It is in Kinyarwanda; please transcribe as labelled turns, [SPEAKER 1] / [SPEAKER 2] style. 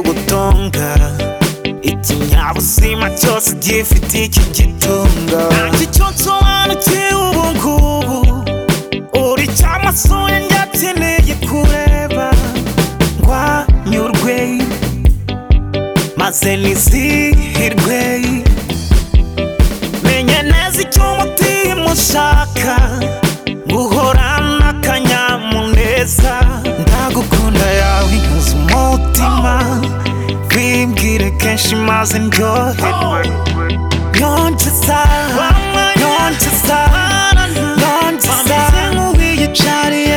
[SPEAKER 1] igitunga ikinyabuzima cyose gifite iki gitunga ntacyo cyo nsobanukiwe ubu ngubu uri cyamaso yanjye akeneye kureba ngo anyurwe maze nizihirwe menya neza icyo umutima ushaka guhorana akanyamuneza ndagukunda yawe nkuze umutima wimbwire kenshi maze ndyoherwe yonjeza yonjeza yonjeza nkuwiye cyari